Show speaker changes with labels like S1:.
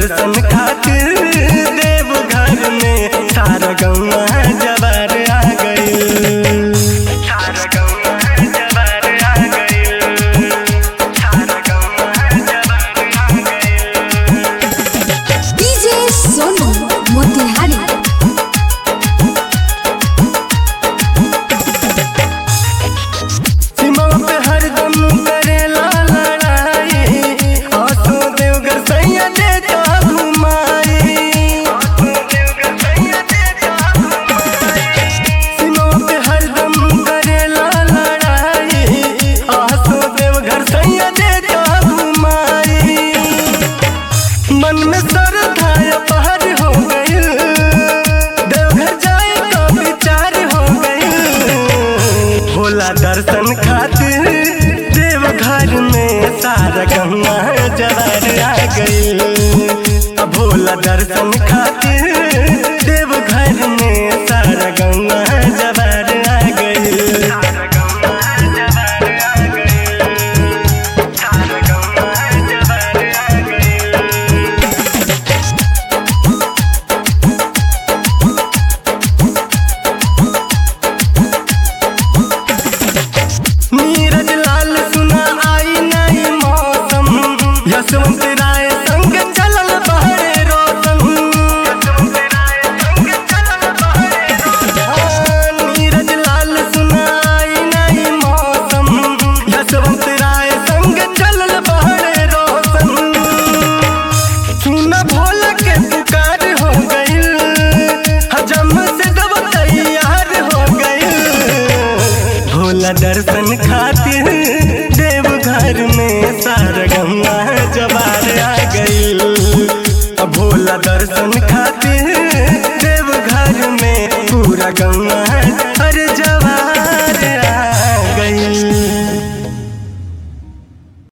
S1: दर्शन खातिर देव घर में सारा गौवा जवार आ गइल सारा गौवा जवार आ गइल सारा गौवा जवार आ गइल
S2: डीजे सोनू मोतिहारी
S1: सीमा पे हरदम करेला लड़ाई आसो देवगर सैया देता घुमाई सीमा पे हरदम करेला लड़ाई आसो देवघर सैया देता घुमाई मन में श्रद्धा पहर हो गई देवघर जाए का विचार हो गई भोला दर्शन खातिर देवघर में सारा गंगा जवार आ गई भोला दर्शन